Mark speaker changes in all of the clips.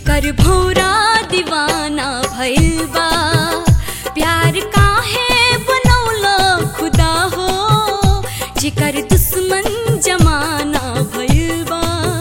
Speaker 1: जेकर भौरा दीवाना भइल बा प्यार काहे बनौला खुदा हो जेकर दुश्मन जमाना भइल बा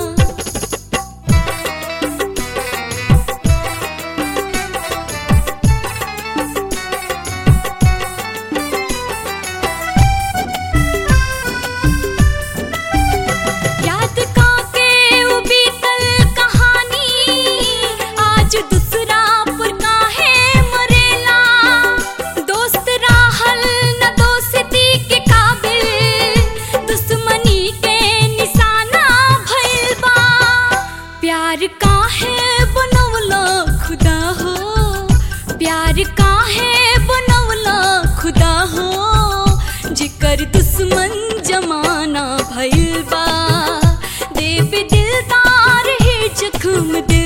Speaker 1: याद काके उ बीतल कहानी आज दूसरा पर काहे मरेला दोस्त राहल न दोस्ती के काबिल दुश्मनी के निशाना भइल बा प्यार काहे बनवला खुदा हो प्यार काहे बनवला खुदा हो जिकर दुश्मन जमाना भइल बा देव दिलदार ही जख्म दिल